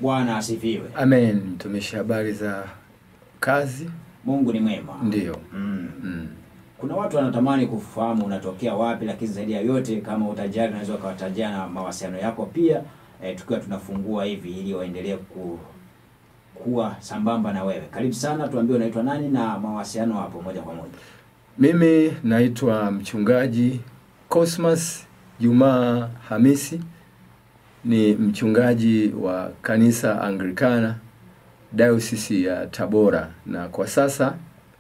Bwana asifiwe. Amen. Mtumishi, habari za kazi? Mungu ni mwema. Ndiyo. Mm. Mm. Kuna watu wanatamani kufahamu unatokea wapi, lakini zaidi ya yote, kama utajali, unaweza ukawatajia na mawasiliano yako pia, eh, tukiwa tunafungua hivi ili waendelee ku kuwa sambamba na wewe. Karibu sana, tuambie unaitwa nani na mawasiliano hapo moja kwa moja. Mimi naitwa mchungaji Cosmas Jumaa Hamisi, ni mchungaji wa kanisa Anglikana Diocese ya Tabora, na kwa sasa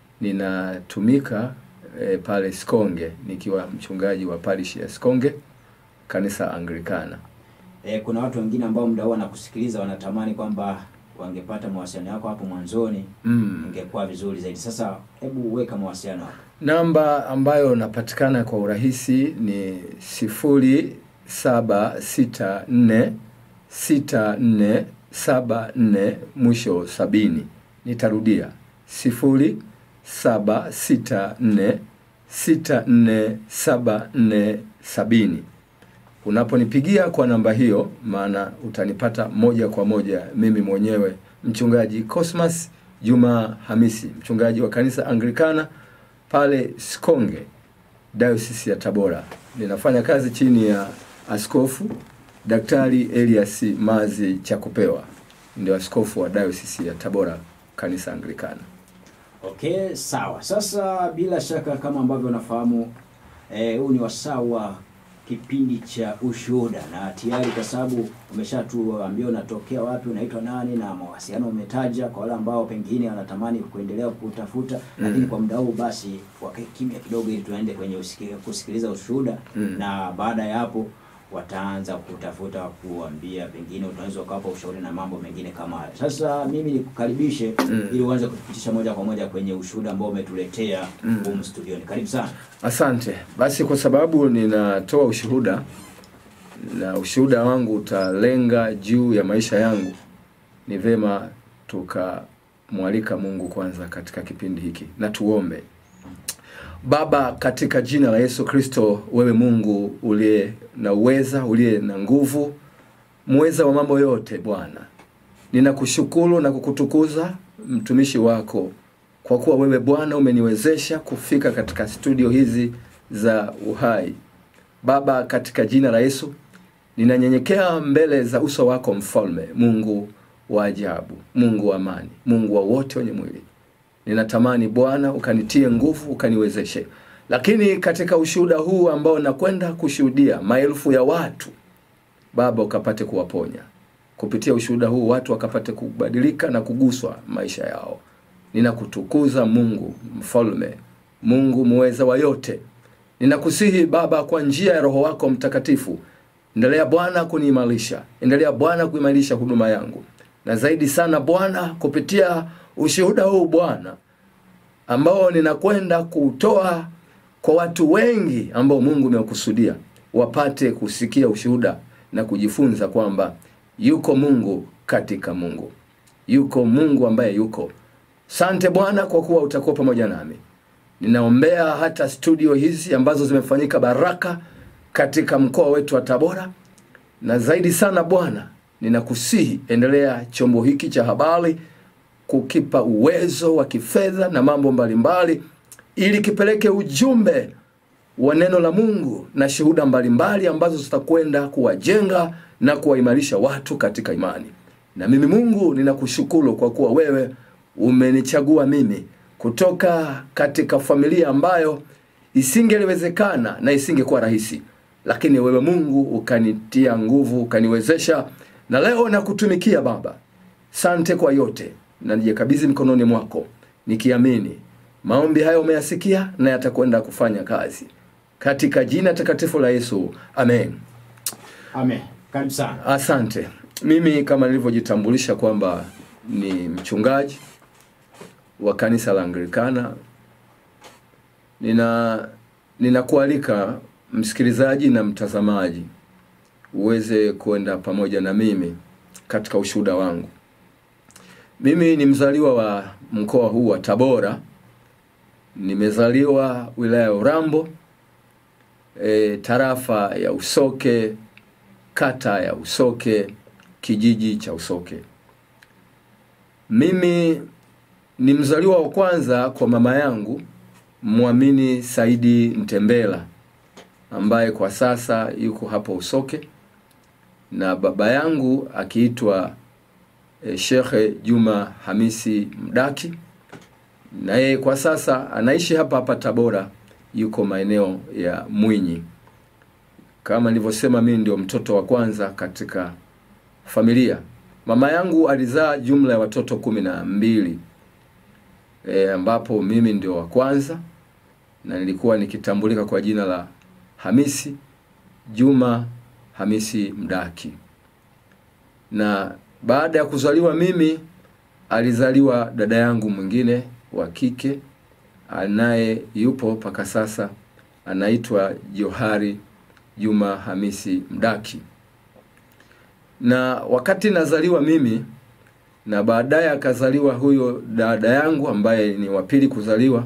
ninatumika e, pale Sikonge nikiwa mchungaji wa parish ya Sikonge kanisa Anglikana. Eh, kuna watu wengine ambao muda huu wanakusikiliza wanatamani kwamba wangepata mawasiliano yako hapo mwanzoni, Mm. ingekuwa vizuri zaidi. Sasa hebu weka mawasiliano hapo. Namba ambayo napatikana kwa urahisi ni sifuri saba sita nne sita nne saba nne mwisho sabini. Nitarudia sifuri saba sita nne sita nne saba nne sabini. Unaponipigia kwa namba hiyo, maana utanipata moja kwa moja mimi mwenyewe mchungaji Cosmas Juma Hamisi, mchungaji wa kanisa Anglikana pale Sikonge, Diocese ya Tabora. Ninafanya kazi chini ya Askofu Daktari Elias Mazi Chakupewa, ndio askofu wa Diocese ya Tabora, kanisa Anglikana. Okay, sawa. Sasa bila shaka kama ambavyo unafahamu eh, huu ni wasaa wa kipindi cha ushuhuda, na tayari kwa sababu umeshatuambia unatokea wapi, unaitwa nani na mawasiliano umetaja, kwa wale ambao pengine wanatamani kuendelea kutafuta Mm. lakini kwa muda huu basi wakae kimya kidogo, ili tuende kwenye usiki- kusikiliza ushuhuda Mm. na baada ya hapo wataanza kutafuta kuambia, pengine utaweza ukawapa ushauri na mambo mengine kama hayo. Sasa mimi nikukaribishe Mm. ili uanze kutupitisha moja kwa moja kwenye ushuhuda ambao umetuletea Mm. humu studioni. Karibu sana. Asante. Basi kwa sababu ninatoa ushuhuda na ushuhuda wangu utalenga juu ya maisha yangu, ni vema tukamwalika Mungu kwanza katika kipindi hiki, na tuombe. Baba, katika jina la Yesu Kristo, wewe Mungu uliye na uweza, uliye na nguvu, muweza wa mambo yote, Bwana, ninakushukuru na kukutukuza mtumishi wako kwa kuwa wewe Bwana umeniwezesha kufika katika studio hizi za uhai. Baba, katika jina la Yesu ninanyenyekea mbele za uso wako Mfalme, Mungu wa ajabu, Mungu wa amani, Mungu wa wote wenye mwili. Ninatamani Bwana ukanitie nguvu, ukaniwezeshe. Lakini katika ushuhuda huu ambao nakwenda kushuhudia maelfu ya watu, Baba ukapate kuwaponya kupitia ushuhuda huu, watu wakapate kubadilika na kuguswa maisha yao. Ninakutukuza Mungu mfalme, Mungu muweza wa yote. Ninakusihi Baba, kwa njia ya Roho wako Mtakatifu, endelea Bwana kuniimarisha, endelea Bwana kuimarisha huduma yangu, na zaidi sana Bwana, kupitia ushuhuda huu Bwana ambao ninakwenda kutoa kwa watu wengi ambao Mungu umekusudia wapate kusikia ushuhuda na kujifunza kwamba yuko Mungu katika Mungu, yuko Mungu ambaye yuko. Sante Bwana kwa kuwa utakuwa pamoja nami. Ninaombea hata studio hizi ambazo zimefanyika baraka katika mkoa wetu wa Tabora, na zaidi sana Bwana, ninakusihi endelea chombo hiki cha habari kukipa uwezo wa kifedha na mambo mbalimbali, ili kipeleke ujumbe wa neno la Mungu na shuhuda mbalimbali ambazo zitakwenda kuwajenga na kuwaimarisha watu katika imani. Na mimi Mungu ninakushukuru kwa kuwa wewe umenichagua mimi kutoka katika familia ambayo isingeliwezekana na isingekuwa rahisi, lakini wewe Mungu ukanitia nguvu, ukaniwezesha, na leo nakutumikia Baba. Sante kwa yote, na nijikabidhi mikononi mwako nikiamini maombi hayo umeyasikia na yatakwenda kufanya kazi katika jina takatifu la Yesu, amen. Amen. Karibu sana. Asante. Mimi kama nilivyojitambulisha kwamba ni mchungaji wa kanisa la Anglikana, nina ninakualika msikilizaji na mtazamaji uweze kwenda pamoja na mimi katika ushuhuda wangu. Mimi ni mzaliwa wa mkoa huu wa Tabora, nimezaliwa wilaya ya Urambo, e, tarafa ya Usoke, kata ya Usoke, kijiji cha Usoke. Mimi ni mzaliwa wa kwanza kwa mama yangu Mwamini Saidi Mtembela ambaye kwa sasa yuko hapo Usoke na baba yangu akiitwa e, Shekhe Juma Hamisi Mdaki na yeye kwa sasa anaishi hapa hapa Tabora, yuko maeneo ya Mwinyi. Kama nilivyosema, mimi ndio mtoto wa kwanza katika familia. Mama yangu alizaa jumla ya watoto kumi na mbili e, ambapo mimi ndio wa kwanza na nilikuwa nikitambulika kwa jina la Hamisi Juma Hamisi Mdaki. Na baada ya kuzaliwa mimi, alizaliwa dada yangu mwingine wa kike anaye yupo mpaka sasa, anaitwa Johari Juma Hamisi Mdaki. Na wakati nazaliwa mimi na baadaye akazaliwa huyo dada yangu ambaye ni wa pili kuzaliwa,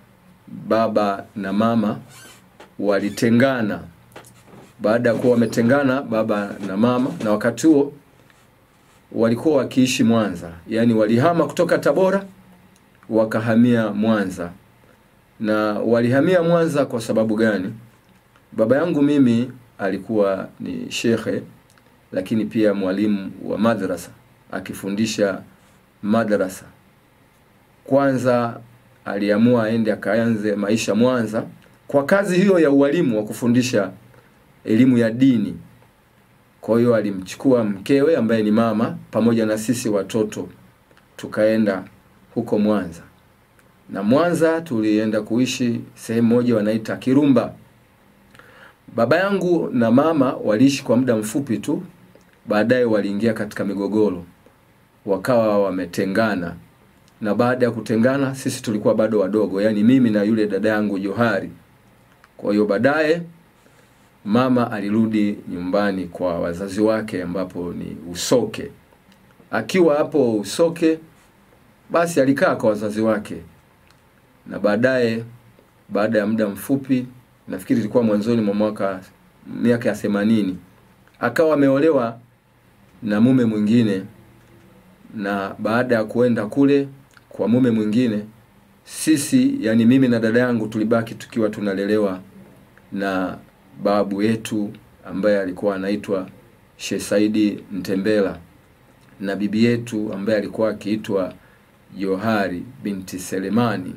baba na mama walitengana. Baada ya kuwa wametengana baba na mama, na wakati huo walikuwa wakiishi Mwanza, yaani walihama kutoka Tabora wakahamia Mwanza. Na walihamia Mwanza kwa sababu gani? Baba yangu mimi alikuwa ni shekhe, lakini pia mwalimu wa madrasa akifundisha madrasa. Kwanza aliamua aende akaanze maisha Mwanza kwa kazi hiyo ya ualimu wa kufundisha elimu ya dini. Kwa hiyo alimchukua mkewe ambaye ni mama pamoja na sisi watoto tukaenda huko Mwanza. Na Mwanza tulienda kuishi sehemu moja wanaita Kirumba. Baba yangu na mama waliishi kwa muda mfupi tu, baadaye waliingia katika migogoro, wakawa wametengana. Na baada ya kutengana, sisi tulikuwa bado wadogo, yaani mimi na yule dada yangu Johari. Kwa hiyo baadaye mama alirudi nyumbani kwa wazazi wake ambapo ni Usoke. Akiwa hapo Usoke, basi alikaa kwa wazazi wake, na baadaye, baada ya muda mfupi, nafikiri ilikuwa mwanzoni mwa mwaka miaka ya themanini, akawa ameolewa na mume mwingine, na baada ya kuenda kule kwa mume mwingine, sisi yani mimi na dada yangu tulibaki tukiwa tunalelewa na babu yetu ambaye alikuwa anaitwa Sheikh Saidi Mtembela na bibi yetu ambaye alikuwa akiitwa Johari binti Selemani.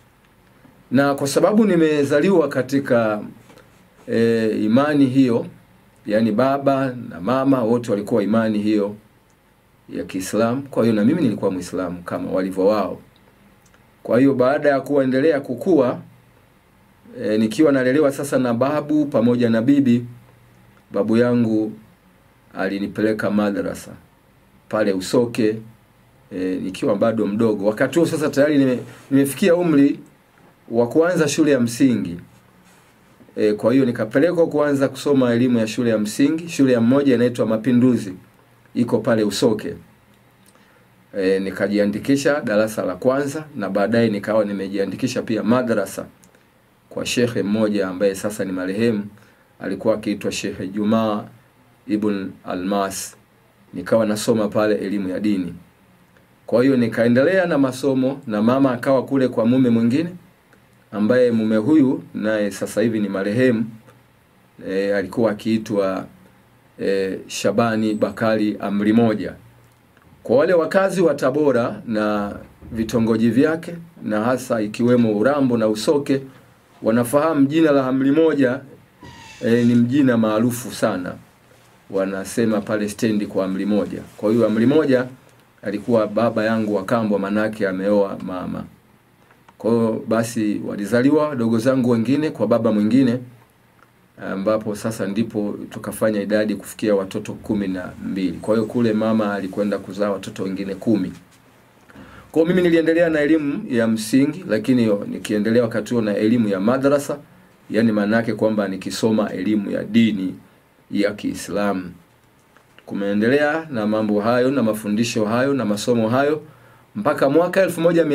Na kwa sababu nimezaliwa katika e, imani hiyo, yani baba na mama wote walikuwa imani hiyo ya Kiislamu, kwa hiyo na mimi nilikuwa Muislamu kama walivyo wao. Kwa hiyo baada ya kuendelea kukua e, nikiwa nalelewa sasa na babu pamoja na bibi, babu yangu alinipeleka madrasa pale Usoke e, nikiwa bado mdogo. Wakati huo sasa tayari nime, nimefikia umri wa kuanza shule ya msingi e, kwa hiyo nikapelekwa kuanza kusoma elimu ya shule ya msingi. Shule ya mmoja inaitwa Mapinduzi, iko pale Usoke. E, nikajiandikisha darasa la kwanza na baadaye nikawa nimejiandikisha pia madrasa kwa shekhe mmoja ambaye sasa ni marehemu, alikuwa akiitwa Shekhe Jumaa Ibn Almas. Nikawa nasoma pale elimu ya dini. Kwa hiyo nikaendelea na masomo na mama akawa kule kwa mume mwingine ambaye mume huyu naye sasa hivi ni marehemu e, alikuwa akiitwa e, Shabani Bakari Amri Moja. Kwa wale wakazi wa Tabora na vitongoji vyake na hasa ikiwemo Urambo na Usoke wanafahamu jina la Amri Moja e, ni mjina maarufu sana, wanasema pale stendi kwa Amri Moja. Kwa hiyo Amri Moja alikuwa baba yangu wa kambo, manake ameoa mama. Kwa hiyo basi walizaliwa wadogo zangu wengine kwa baba mwingine, ambapo sasa ndipo tukafanya idadi kufikia watoto kumi na mbili. Kwa hiyo kule mama alikwenda kuzaa watoto wengine kumi. Kwa hiyo mimi niliendelea na elimu ya msingi, lakini nikiendelea wakati huo na elimu ya madrasa, yani maana yake kwamba nikisoma elimu ya dini ya Kiislamu. Kumeendelea na mambo hayo na mafundisho hayo na masomo hayo mpaka mwaka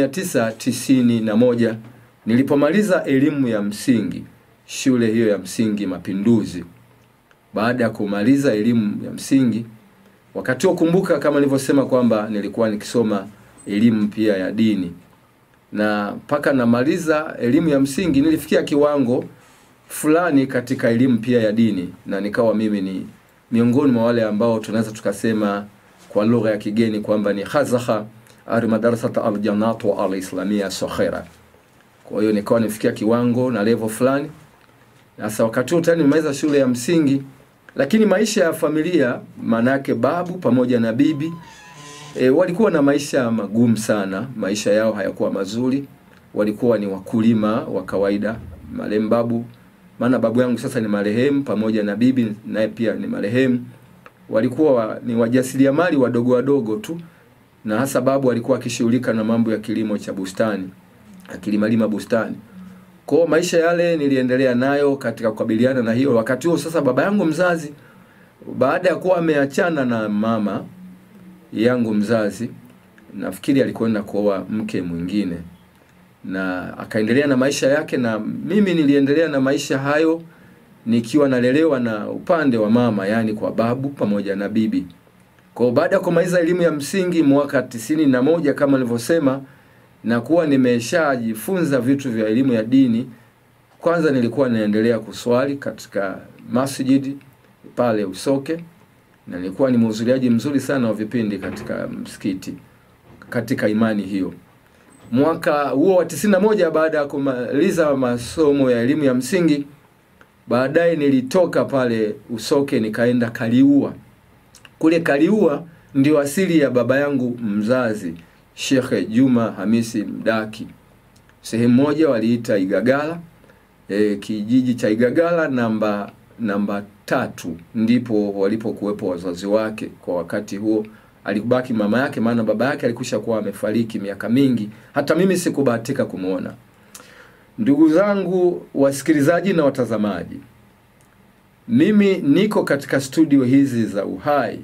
1991 nilipomaliza elimu ya msingi shule hiyo ya msingi Mapinduzi. Baada ya kumaliza elimu ya msingi, wakati huo kumbuka, kama nilivyosema kwamba nilikuwa nikisoma elimu pia ya dini, na mpaka namaliza elimu ya msingi nilifikia kiwango fulani katika elimu pia ya dini, na nikawa mimi ni miongoni mwa wale ambao tunaweza tukasema kwa lugha ya kigeni kwamba ni khazakha ari madarasata aljanatu alislamia sokhera. Kwa hiyo nikawa nifikia kiwango na level fulani. Sasa wakati huo tayari nimemaliza shule ya msingi, lakini maisha ya familia, maanake babu pamoja na bibi e, walikuwa na maisha magumu sana. Maisha yao hayakuwa mazuri, walikuwa ni wakulima wa kawaida. Marehemu babu, maana babu yangu sasa ni marehemu, pamoja na bibi naye pia ni marehemu, walikuwa wa, ni wajasiriamali wadogo wadogo tu, na hasa babu alikuwa akishughulika na mambo ya kilimo cha bustani, akilimalima bustani. Kwa maisha yale niliendelea nayo katika kukabiliana na hiyo. Wakati huo sasa, baba yangu mzazi baada ya kuwa ameachana na mama yangu mzazi, nafikiri alikwenda kuoa mke mwingine na akaendelea na maisha yake, na mimi niliendelea na maisha hayo nikiwa nalelewa na upande wa mama, yani kwa babu pamoja na bibi. Kwa baada ya kumaliza elimu ya msingi mwaka tisini na moja kama nilivyosema, na kuwa nimeshajifunza vitu vya elimu ya dini, kwanza nilikuwa naendelea kuswali katika masjid pale Usoke, na nilikuwa ni mhudhuriaji mzuri sana wa vipindi katika msikiti katika imani hiyo. Mwaka huo wa tisini na moja baada ya kumaliza masomo ya elimu ya msingi, baadaye nilitoka pale Usoke nikaenda Kaliua. Kule Kaliua ndio asili ya baba yangu mzazi Shekhe Juma Hamisi Mdaki. Sehemu moja waliita Igagala, e, kijiji cha Igagala namba namba tatu ndipo walipokuwepo wazazi wake kwa wakati huo. Alikubaki mama yake, maana baba yake alikusha kuwa amefariki miaka mingi, hata mimi sikubahatika kumwona. Ndugu zangu wasikilizaji na watazamaji, mimi niko katika studio hizi za Uhai.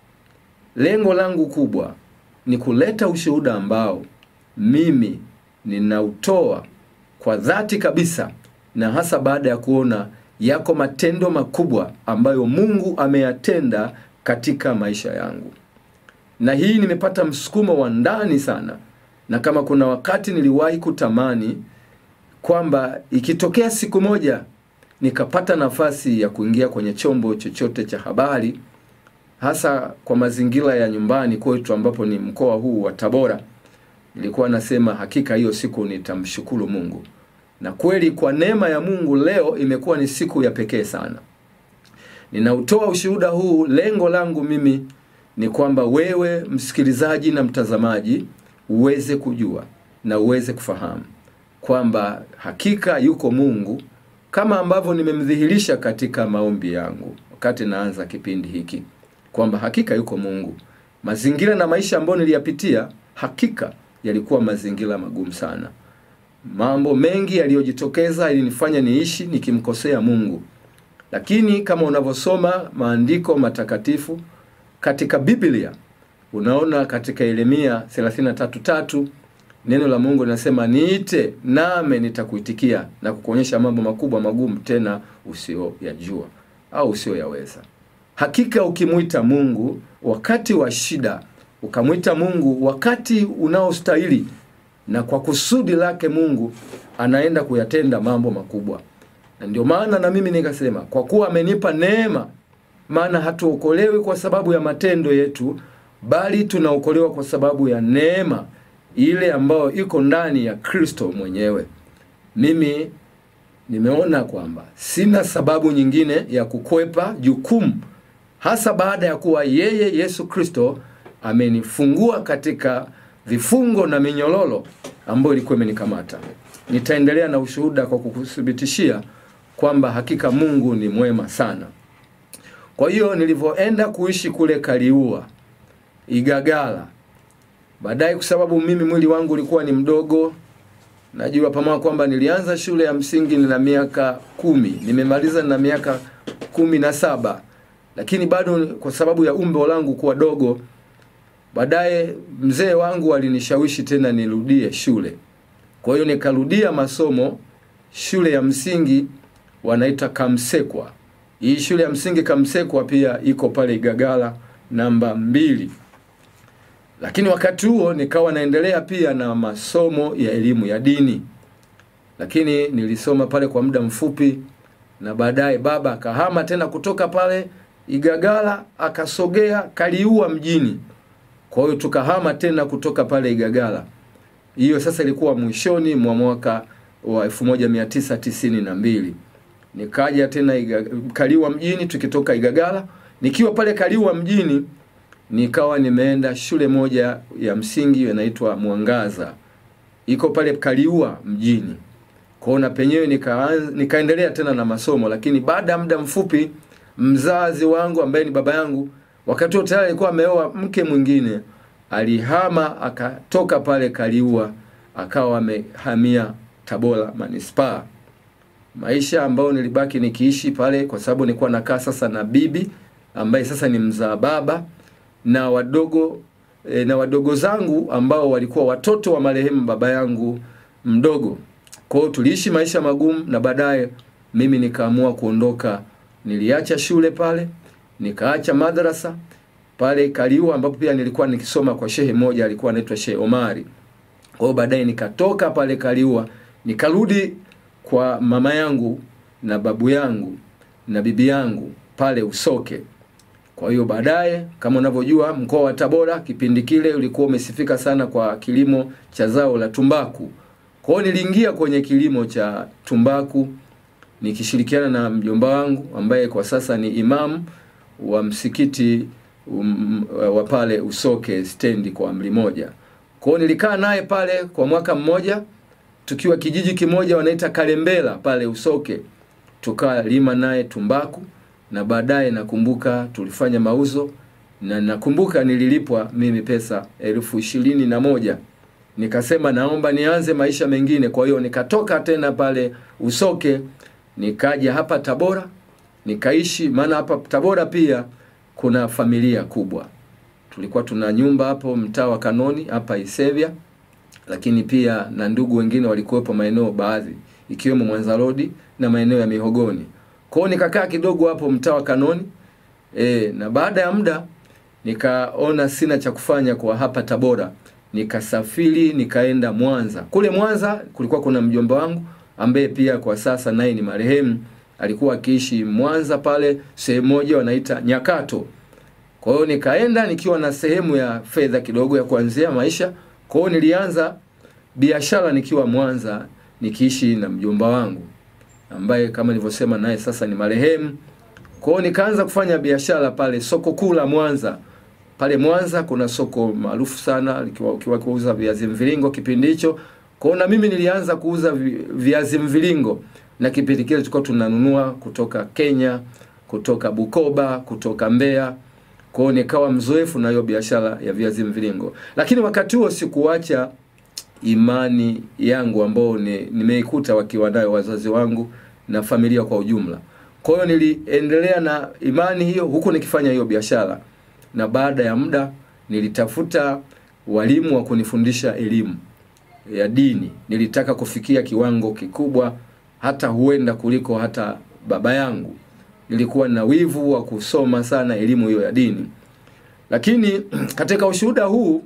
Lengo langu kubwa ni kuleta ushuhuda ambao mimi ninautoa kwa dhati kabisa, na hasa baada ya kuona yako matendo makubwa ambayo Mungu ameyatenda katika maisha yangu, na hii nimepata msukumo wa ndani sana, na kama kuna wakati niliwahi kutamani kwamba ikitokea siku moja nikapata nafasi ya kuingia kwenye chombo chochote cha habari, hasa kwa mazingira ya nyumbani kwetu ambapo ni mkoa huu wa Tabora, nilikuwa nasema hakika hiyo siku nitamshukuru Mungu, na kweli kwa neema ya Mungu leo imekuwa ni siku ya pekee sana. Ninautoa ushuhuda huu, lengo langu mimi ni kwamba wewe msikilizaji na mtazamaji uweze kujua na uweze kufahamu kwamba hakika yuko Mungu kama ambavyo nimemdhihirisha katika maombi yangu wakati naanza kipindi hiki kwamba hakika yuko Mungu. Mazingira na maisha ambayo niliyapitia hakika yalikuwa mazingira magumu sana. Mambo mengi yaliyojitokeza ilinifanya niishi nikimkosea Mungu, lakini kama unavyosoma maandiko matakatifu katika Biblia, unaona katika Yeremia 33:3 neno la Mungu linasema niite name nitakuitikia na kukuonyesha mambo makubwa magumu tena usiyoyajua au usiyoyaweza. Hakika ukimwita Mungu wakati wa shida, ukamwita Mungu wakati unaostahili na kwa kusudi lake, Mungu anaenda kuyatenda mambo makubwa. Na ndio maana na mimi nikasema, kwa kuwa amenipa neema, maana hatuokolewi kwa sababu ya matendo yetu, bali tunaokolewa kwa sababu ya neema ile ambayo iko ndani ya Kristo mwenyewe. Mimi nimeona kwamba sina sababu nyingine ya kukwepa jukumu, hasa baada ya kuwa yeye Yesu Kristo amenifungua katika vifungo na minyololo ambayo ilikuwa imenikamata. Nitaendelea na ushuhuda kwa kukuthibitishia kwamba hakika Mungu ni mwema sana. Kwa hiyo nilivyoenda kuishi kule Kaliua, Igagala, baadaye kwa sababu mimi mwili wangu ulikuwa ni mdogo, najua pamoja kwamba nilianza shule ya msingi nina miaka kumi, nimemaliza na miaka kumi na saba, lakini bado kwa sababu ya umbo langu kuwa dogo, baadaye mzee wangu alinishawishi tena nirudie shule. Kwa hiyo nikarudia masomo shule ya msingi wanaita Kamsekwa. Hii shule ya msingi Kamsekwa pia iko pale Igagala namba mbili lakini wakati huo nikawa naendelea pia na masomo ya elimu ya dini lakini nilisoma pale kwa muda mfupi na baadaye baba akahama tena kutoka pale igagala akasogea kaliua mjini kwa hiyo tukahama tena kutoka pale igagala hiyo sasa ilikuwa mwishoni mwa mwaka wa 1992 nikaja tena Iga, kaliwa mjini tukitoka igagala nikiwa pale kaliwa mjini nikawa nimeenda shule moja ya msingi inaitwa mwangaza iko pale kaliua mjini kwao na penyewe nika, nikaendelea tena na masomo lakini baada ya muda mfupi mzazi wangu ambaye ni baba yangu wakati huo tayari alikuwa ameoa mke mwingine alihama akatoka pale kaliua akawa amehamia tabora manispaa maisha ambayo nilibaki nikiishi pale kwa sababu nilikuwa nakaa sasa na bibi ambaye sasa ni mzaa baba na wadogo e, na wadogo zangu ambao walikuwa watoto wa marehemu baba yangu mdogo kwa hiyo tuliishi maisha magumu na baadaye mimi nikaamua kuondoka niliacha shule pale nikaacha madrasa pale kaliua ambapo pia nilikuwa nikisoma kwa shehe moja alikuwa anaitwa shehe omari kwa hiyo baadaye nikatoka pale kaliua nikarudi kwa mama yangu na babu yangu na bibi yangu pale usoke kwa hiyo baadaye kama unavyojua mkoa wa tabora kipindi kile ulikuwa umesifika sana kwa kilimo cha zao la tumbaku kwa hiyo niliingia kwenye kilimo cha tumbaku nikishirikiana na mjomba wangu ambaye kwa sasa ni imamu wa msikiti um, wa pale usoke stendi kwa amri moja kwa hiyo nilikaa naye pale kwa mwaka mmoja tukiwa kijiji kimoja wanaita kalembela pale usoke tukalima naye tumbaku na baadaye nakumbuka tulifanya mauzo na nakumbuka nililipwa mimi pesa elfu ishirini na moja nikasema naomba nianze maisha mengine kwa hiyo nikatoka tena pale usoke nikaja hapa tabora nikaishi maana hapa tabora pia kuna familia kubwa tulikuwa tuna nyumba hapo mtaa wa kanoni hapa isevya lakini pia na ndugu wengine walikuwepo maeneo baadhi ikiwemo mwanza rodi na maeneo ya mihogoni kwao nikakaa kidogo hapo mtaa wa kanoni e, na baada ya muda nikaona sina cha kufanya kwa hapa tabora nikasafiri nikaenda mwanza kule mwanza kulikuwa kuna mjomba wangu ambaye pia kwa sasa naye ni marehemu alikuwa akiishi mwanza pale sehemu moja wanaita nyakato kwa hiyo nikaenda nikiwa na sehemu ya fedha kidogo ya kuanzia maisha kwa hiyo nilianza biashara nikiwa mwanza nikiishi na mjomba wangu ambaye kama nilivyosema naye sasa ni marehemu kwa hiyo nikaanza kufanya biashara pale soko kuu la mwanza pale mwanza kuna soko maarufu sana likiwa ukiwa kuuza viazi mviringo kipindi hicho kwa hiyo na mimi nilianza kuuza vi- viazi mviringo na kipindi kile tulikuwa tunanunua kutoka kenya kutoka bukoba kutoka mbeya kwa hiyo nikawa mzoefu na hiyo biashara ya viazi mviringo lakini wakati huo sikuacha imani yangu ambao ni, nimeikuta wakiwa nayo wazazi wangu na familia kwa ujumla kwa hiyo niliendelea na imani hiyo huku nikifanya hiyo biashara na baada ya muda nilitafuta walimu wa kunifundisha elimu ya dini nilitaka kufikia kiwango kikubwa hata huenda kuliko hata baba yangu nilikuwa na wivu wa kusoma sana elimu hiyo ya dini lakini katika ushuhuda huu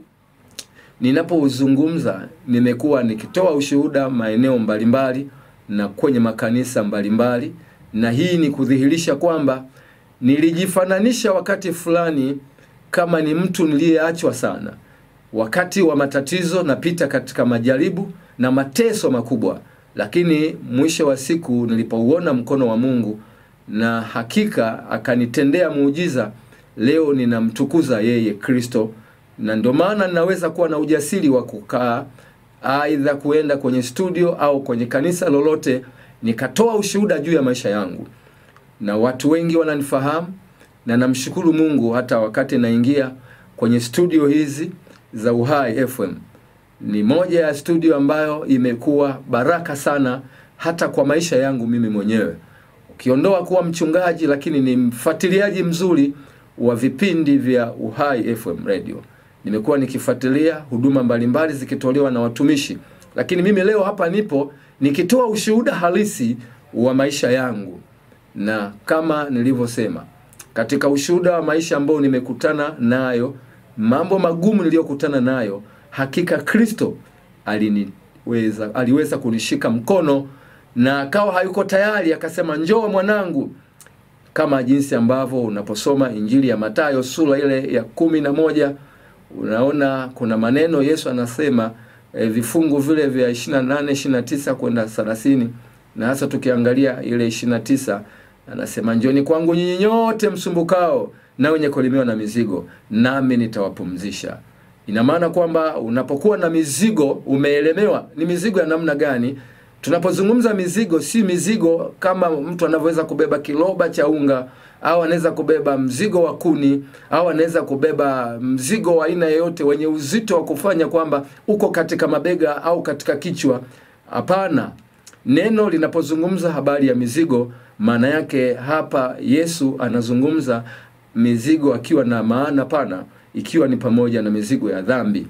ninapozungumza nimekuwa nikitoa ushuhuda maeneo mbalimbali na kwenye makanisa mbalimbali na hii ni kudhihirisha kwamba nilijifananisha wakati fulani kama ni mtu niliyeachwa sana wakati wa matatizo napita katika majaribu na mateso makubwa lakini mwisho wa siku nilipouona mkono wa mungu na hakika akanitendea muujiza leo ninamtukuza yeye kristo na ndio maana ninaweza kuwa na ujasiri wa kukaa aidha kuenda kwenye studio au kwenye kanisa lolote nikatoa ushuhuda juu ya maisha yangu na watu wengi wananifahamu na namshukuru mungu hata wakati naingia kwenye studio hizi za uhai fm ni moja ya studio ambayo imekuwa baraka sana hata kwa maisha yangu mimi mwenyewe ukiondoa kuwa mchungaji lakini ni mfuatiliaji mzuri wa vipindi vya uhai fm radio nimekuwa nikifuatilia huduma mbalimbali zikitolewa na watumishi lakini mimi leo hapa nipo nikitoa ushuhuda halisi wa maisha yangu na kama nilivyosema katika ushuhuda wa maisha ambao nimekutana nayo mambo magumu niliyokutana nayo, hakika Kristo aliniweza aliweza kunishika mkono na akawa hayuko tayari, akasema njoo mwanangu, kama jinsi ambavyo unaposoma Injili ya Mathayo sura ile ya kumi na moja unaona kuna maneno Yesu anasema e, vifungu vile vya 28 29 kwenda 30 na hasa tukiangalia ile 29 anasema njoni kwangu nyinyi nyote msumbukao na wenye kulemewa na mizigo nami nitawapumzisha ina maana kwamba unapokuwa na mizigo umeelemewa ni mizigo ya namna gani tunapozungumza mizigo si mizigo kama mtu anavyoweza kubeba kiloba cha unga au anaweza kubeba mzigo wa kuni au anaweza kubeba mzigo wa aina yoyote wenye uzito wa kufanya kwamba uko katika mabega au katika kichwa hapana neno linapozungumza habari ya mizigo maana yake hapa yesu anazungumza mizigo akiwa na maana pana ikiwa ni pamoja na mizigo ya dhambi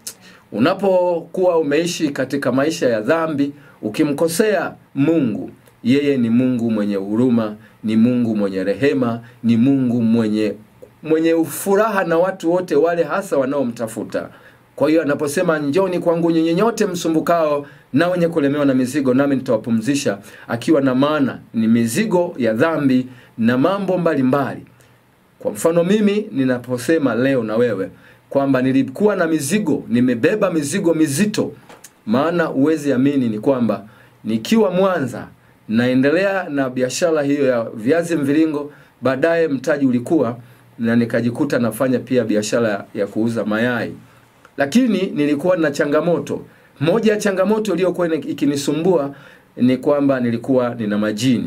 unapokuwa umeishi katika maisha ya dhambi ukimkosea mungu yeye ni mungu mwenye huruma ni mungu mwenye rehema ni mungu mwenye mwenye furaha na watu wote wale hasa wanaomtafuta kwa hiyo anaposema njoni kwangu nyinyi nyote msumbukao na wenye kulemewa na mizigo nami nitawapumzisha akiwa na maana ni mizigo ya dhambi na mambo mbalimbali mbali. kwa mfano mimi ninaposema leo na wewe kwamba nilikuwa na mizigo nimebeba mizigo mizito maana uwezi amini ni kwamba nikiwa mwanza naendelea na biashara hiyo ya viazi mviringo baadaye mtaji ulikuwa na nikajikuta nafanya pia biashara ya kuuza mayai lakini nilikuwa na changamoto moja ya changamoto iliyokuwa ikinisumbua ni kwamba nilikuwa nina majini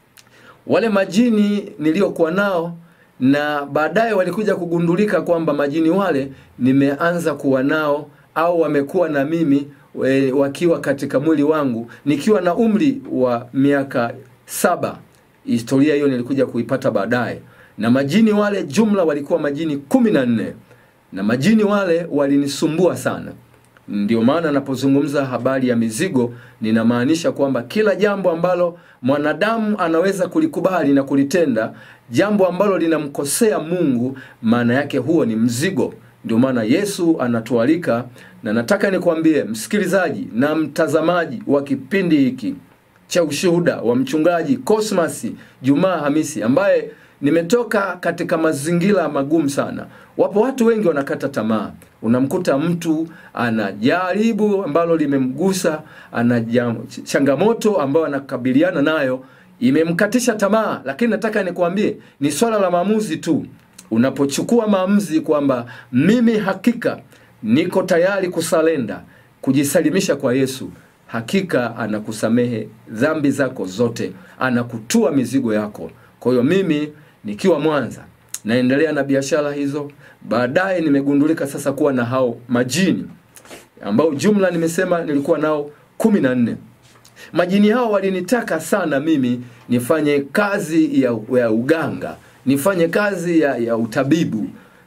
wale majini niliyokuwa nao na baadaye walikuja kugundulika kwamba majini wale nimeanza kuwa nao au wamekuwa na mimi e, wakiwa katika mwili wangu nikiwa na umri wa miaka saba historia hiyo nilikuja kuipata baadaye na majini wale jumla walikuwa majini kumi na nne na majini wale walinisumbua sana ndio maana napozungumza habari ya mizigo ninamaanisha kwamba kila jambo ambalo mwanadamu anaweza kulikubali na kulitenda jambo ambalo linamkosea mungu maana yake huo ni mzigo ndio maana yesu anatualika na nataka nikwambie msikilizaji na mtazamaji wa kipindi hiki cha ushuhuda wa mchungaji cosmas jumaa hamisi ambaye nimetoka katika mazingira magumu sana wapo watu wengi wanakata tamaa unamkuta mtu ana jaribu ambalo limemgusa ana changamoto ambayo anakabiliana nayo imemkatisha tamaa lakini nataka nikwambie ni swala la maamuzi tu unapochukua maamuzi kwamba mimi hakika niko tayari kusalenda kujisalimisha kwa yesu hakika anakusamehe dhambi zako zote anakutua mizigo yako kwa hiyo mimi nikiwa mwanza naendelea na biashara hizo baadaye nimegundulika sasa kuwa na hao majini ambao jumla nimesema nilikuwa nao kumi na nne majini hao walinitaka sana mimi nifanye kazi ya, ya uganga nifanye kazi ya, ya utabibu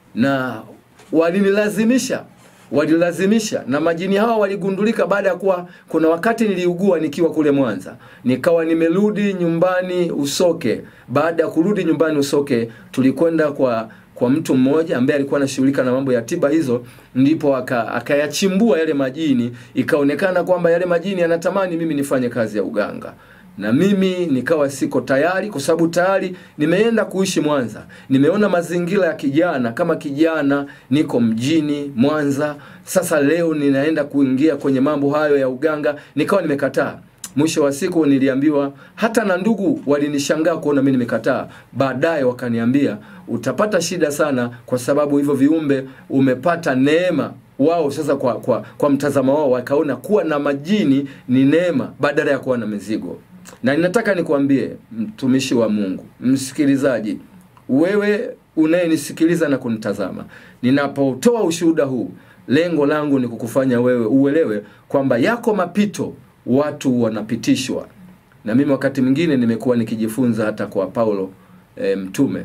na walinilazimisha walilazimisha na majini hawa waligundulika baada ya kuwa kuna wakati niliugua nikiwa kule mwanza nikawa nimerudi nyumbani usoke baada ya kurudi nyumbani usoke tulikwenda kwa kwa mtu mmoja ambaye alikuwa anashughulika na mambo ya tiba hizo ndipo akayachimbua aka yale majini ikaonekana kwamba yale majini yanatamani mimi nifanye kazi ya uganga na mimi nikawa siko tayari kwa sababu tayari nimeenda kuishi mwanza nimeona mazingira ya kijana kama kijana niko mjini mwanza sasa leo ninaenda kuingia kwenye mambo hayo ya uganga nikawa nimekataa mwisho wa siku niliambiwa hata na ndugu walinishangaa kuona mi nimekataa baadaye wakaniambia utapata shida sana kwa sababu hivyo viumbe umepata neema wao sasa kwa, kwa, kwa mtazamo wao wakaona kuwa na majini ni neema badala ya kuwa na mizigo na ninataka nikwambie mtumishi wa mungu msikilizaji wewe unayenisikiliza na kunitazama ninapotoa ushuhuda huu lengo langu ni kukufanya wewe uelewe kwamba yako mapito watu wanapitishwa na mimi wakati mwingine nimekuwa nikijifunza hata kwa paulo e, mtume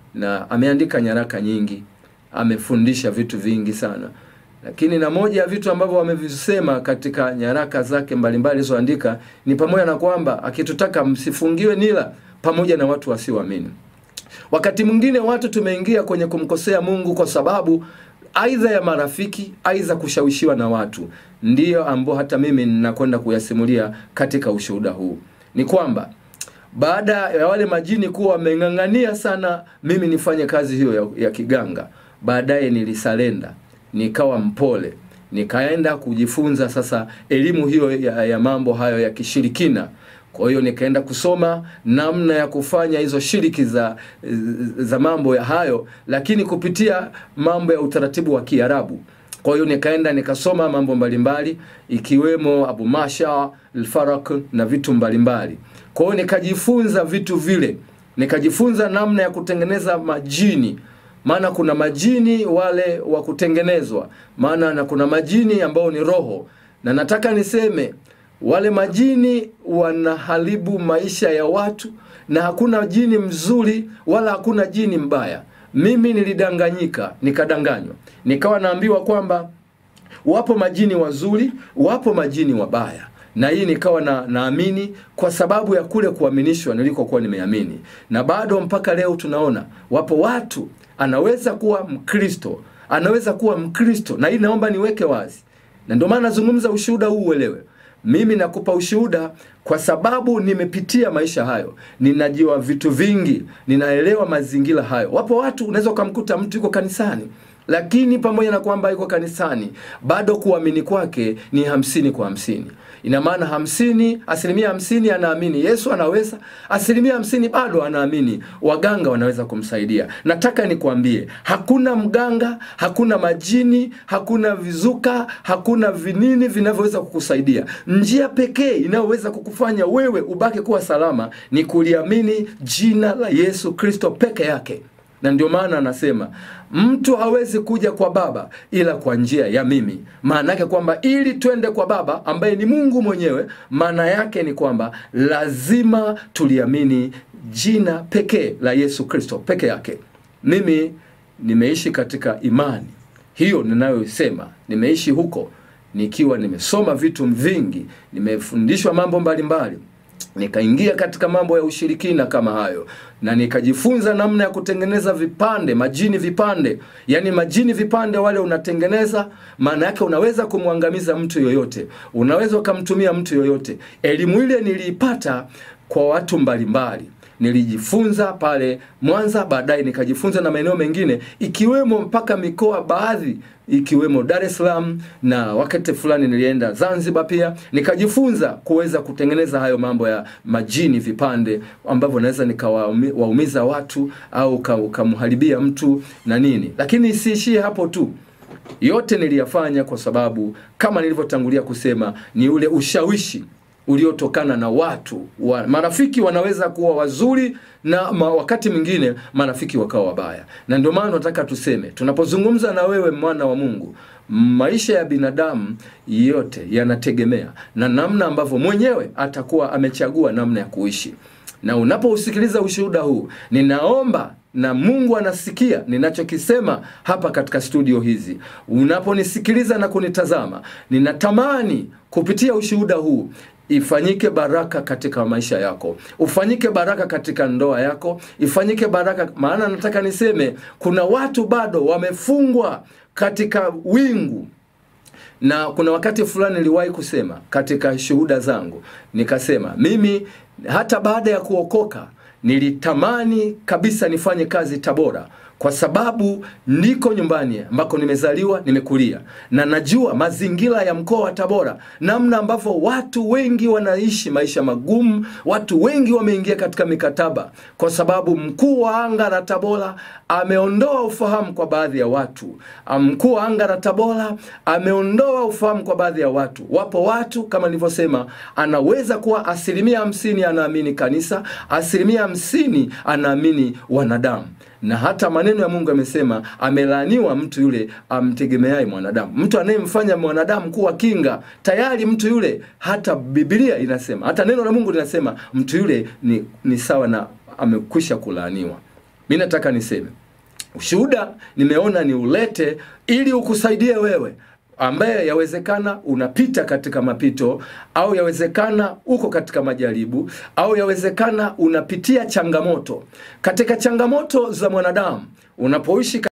na ameandika nyaraka nyingi amefundisha vitu vingi sana lakini na moja ya vitu ambavyo wamevisema katika nyaraka zake mbalimbali alizoandika ni pamoja na kwamba akitutaka msifungiwe nila pamoja na watu wasioamini wakati mwingine watu tumeingia kwenye kumkosea mungu kwa sababu aidha ya marafiki aidha kushawishiwa na watu ndiyo ambao hata mimi ninakwenda kuyasimulia katika ushuhuda huu ni kwamba baada ya wale majini kuwa wameng'ang'ania sana mimi nifanye kazi hiyo ya, ya kiganga baadaye nilisalenda nikawa mpole nikaenda kujifunza sasa elimu hiyo ya, ya mambo hayo ya kishirikina kwa hiyo nikaenda kusoma namna ya kufanya hizo shiriki za za mambo ya hayo lakini kupitia mambo ya utaratibu wa kiarabu kwa hiyo nikaenda nikasoma mambo mbalimbali ikiwemo abu masha alfarak na vitu mbalimbali kwa hiyo nikajifunza vitu vile nikajifunza namna ya kutengeneza majini maana kuna majini wale wa kutengenezwa maana na kuna majini ambao ni roho na nataka niseme wale majini wanaharibu maisha ya watu na hakuna jini mzuri wala hakuna jini mbaya mimi nilidanganyika nikadanganywa nikawa naambiwa kwamba wapo majini wazuri wapo majini wabaya na hii nikawa na naamini kwa sababu ya kule kuaminishwa nilikokuwa nimeamini na bado mpaka leo tunaona wapo watu anaweza kuwa mkristo anaweza kuwa mkristo na hii naomba niweke wazi na ndio maana nazungumza ushuhuda huu uelewe mimi nakupa ushuhuda kwa sababu nimepitia maisha hayo ninajua vitu vingi ninaelewa mazingira hayo wapo watu unaweza ukamkuta mtu yuko kanisani lakini pamoja na kwamba yuko kanisani bado kuamini kwake ni hamsini kwa hamsini ina maana hamsini asilimia hamsini anaamini yesu anaweza asilimia hamsini bado anaamini waganga wanaweza kumsaidia nataka nikwambie hakuna mganga hakuna majini hakuna vizuka hakuna vinini vinavyoweza kukusaidia njia pekee inayoweza kukufanya wewe ubaki kuwa salama ni kuliamini jina la yesu kristo peke yake na ndio maana anasema mtu hawezi kuja kwa baba ila kwa njia ya mimi maana yake kwamba ili twende kwa baba ambaye ni mungu mwenyewe maana yake ni kwamba lazima tuliamini jina pekee la yesu kristo peke yake mimi nimeishi katika imani hiyo ninayosema nimeishi huko nikiwa nimesoma vitu vingi nimefundishwa mambo mbalimbali nikaingia katika mambo ya ushirikina kama hayo na nikajifunza namna ya kutengeneza vipande majini vipande yaani majini vipande wale unatengeneza maana yake unaweza kumwangamiza mtu yoyote unaweza ukamtumia mtu yoyote elimu ile niliipata kwa watu mbalimbali nilijifunza pale mwanza baadaye nikajifunza na maeneo mengine ikiwemo mpaka mikoa baadhi ikiwemo dar es salaam na wakati fulani nilienda zanzibar pia nikajifunza kuweza kutengeneza hayo mambo ya majini vipande ambavyo naweza nikawaumiza watu au ukamharibia mtu na nini lakini isiishie hapo tu yote niliyafanya kwa sababu kama nilivyotangulia kusema ni ule ushawishi uliotokana na watu wa, marafiki wanaweza kuwa wazuri na ma, wakati mwingine marafiki wakawa wabaya na ndio maana nataka tuseme tunapozungumza na wewe mwana wa mungu maisha ya binadamu yote yanategemea na namna ambavyo mwenyewe atakuwa amechagua namna ya kuishi na unapousikiliza ushuhuda huu ninaomba na mungu anasikia ninachokisema hapa katika studio hizi unaponisikiliza na kunitazama ninatamani kupitia ushuhuda huu ifanyike baraka katika maisha yako ufanyike baraka katika ndoa yako ifanyike baraka maana nataka niseme kuna watu bado wamefungwa katika wingu na kuna wakati fulani niliwahi kusema katika shuhuda zangu nikasema mimi hata baada ya kuokoka nilitamani kabisa nifanye kazi tabora kwa sababu niko nyumbani ambako nimezaliwa nimekulia na najua mazingira ya mkoa wa tabora namna ambavyo watu wengi wanaishi maisha magumu watu wengi wameingia katika mikataba kwa sababu mkuu wa anga la tabora ameondoa ufahamu kwa baadhi ya watu mkuu wa anga la tabora ameondoa ufahamu kwa baadhi ya watu wapo watu kama nilivyosema anaweza kuwa asilimia hamsini anaamini kanisa asilimia hamsini anaamini wanadamu na hata maneno ya mungu amesema amelaaniwa mtu yule amtegemeaye mwanadamu mtu anayemfanya mwanadamu kuwa kinga tayari mtu yule hata bibilia inasema hata neno la mungu linasema mtu yule ni, ni sawa na amekwisha kulaaniwa mi nataka niseme ushuhuda nimeona ni ulete ili ukusaidie wewe ambaye yawezekana unapita katika mapito au yawezekana uko katika majaribu au yawezekana unapitia changamoto katika changamoto za mwanadamu unapoishi